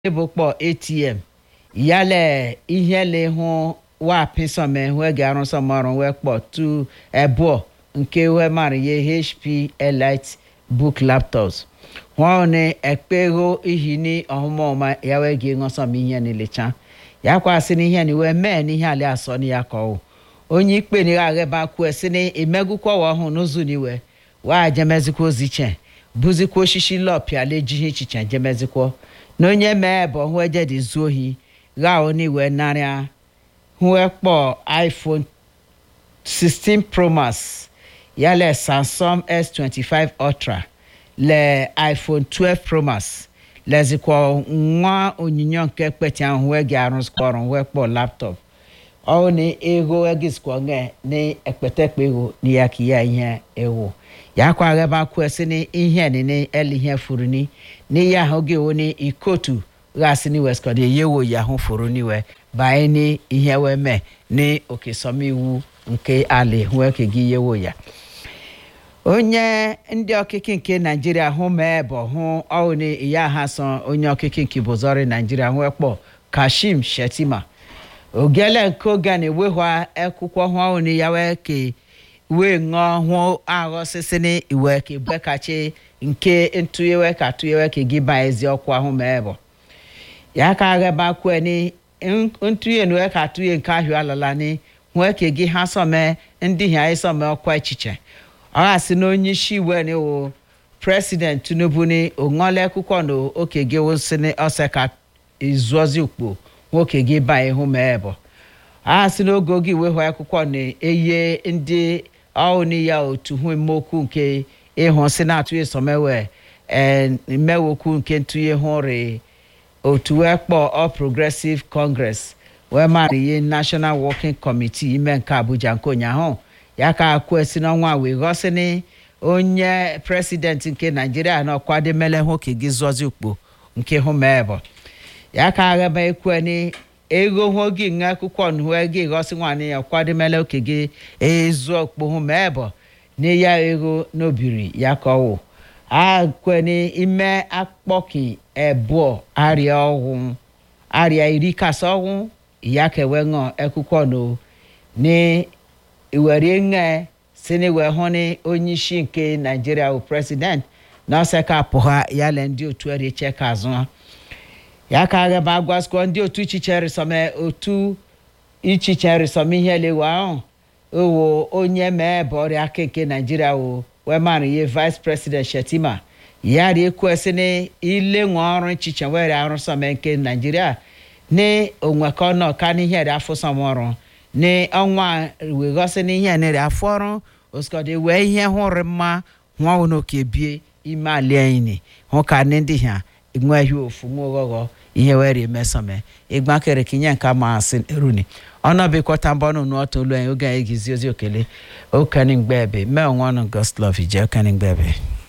ebokpɔ atm yálẹ̀ ihe le hụ wa pisọme hụ ga arụ sọmọrụ wee kpọ tu ebuo nke wee mara ye hp elite book laptops hụ ni ekpego ihi ni ọhụmọma ya wee ga ṅụsọm ihe nilecha ya kwasị n'ihe ni wee mee n'ihe ali asọ ni ya kọwụ onye ikpe ni agheba kwue si ni imegukwa wa ọhụụ n'ụzụ niwe wa jemezikwa oziche buzikwa oshishi lọpịala ejighị echiche jemezikwa na onye mee bụ hụ ejedi zuo ohi gha oni wee narịa hụ ekpọ iphone 16 pro max ya le samsung s25 ultra le iphone 12 pro max lezikwa nwa onyinyo nke kpeti ahụ wee ga arụzikwa ọrụ wee kpọ laptop ọ na ego egizikwa nge na ekpetekpe ego na ya ka ya ihe ewu ya kwa gheba kwesị na ihe nini eli ihe furu ni n'ihe ahụ gị wo ni ikotu ghasị ni weskọd eyewo ya hụ furu niwe banye ni ihe wee mee ni okesọmiwu nke ali hụ ke gị yewo ya onye ndị ọkịkị nke naijiria hụ mee bụ hụ ọwụ ni iya ha so onye ọkịkị nke bozori naijiria hụ ekpọ kashim shetima ogele nke oge na-ewehwa akwụkwọ hụ ọwụ ni ya wee ke wee ṅụọ hụ aghọ sisi ni iwe ke bekachi nke ntụyewe ka tụyewe ka gị ba ezi ọkụ ahụ mee bụ ya ka aghaba kwe ni ntụye na ka tụye nke ahụ alala ni hụ ke gị ha sọme ndị ha ịsọme ọkwa echiche ọ gasị na onye isi iwe ni wo president tinubu ni oṅụọla akwụkwọ na oke gị wosi ni ọsẹ ka izuozi ukpo nwoke gị ba ihu mee bụ a sị n'oge oge iwe hụ akwụkwọ na-eye ndị ọhụrụ ya otu hụ mmokwu nke ịhụ si na-atụ esomewe mmewokwu nke ntụnye hụ rị otu wee kpọọ all progressive congress wee mara ihe national working committee ime nke abuja nke ụnyaahụ ya ka kwesi n'ọnwa wee ghọsịnị onye president nke naijiria na ọkwademele hụ ka gị zụọzi ukpo nke hụ mee bụ ya ka aghaba ekweni ego hụ gị nwe akwụkwọ nhue gị ghọsị nwaanyị ya kwademele oke gị ezu okpo hụ ma ebe na ya ego n'obiri ya kọwụ akweni ime akpọki ebuo arịa ọgwụ arịa iri kasị ọgwụ ya kewe ṅụọ akwụkwọ no ni iwere ṅe si na iwe hụ ni onye isi nke naijiria bụ president na ọsẹ ka apụha ya le ndị otu eriche ka azụ ha ya ka aghaba agwasikwa ndị otu ichiche rịsọme otu ichiche rịsọme ihe lewe ahụ owo onye mee bụ ọrịa aka nke naijiria wo wee mara ihe vice president shetima ya rie kwesị na ile nwe ọrụ ichiche were arụ sọme nke naijiria na onwekọ nọ ka n'ihe rị afọ sọm ọrụ na ọnwa weghọsị na ihe nere afọ ọrụ osikọdị wee ihe hụrụ mma nwa n'oke bie ime ali anyị hụ ka ndị ha nweghị ofu nwa ọghọghọ ihe were emesome ịgbakere ka inye nke ma asị runi ọnọbikwọta mbọnụ n'ọtọ olu anyị oge anyị gizi ozi okele okenigbe ebe mee onwe ọnụ goslov ije okenigbe ebe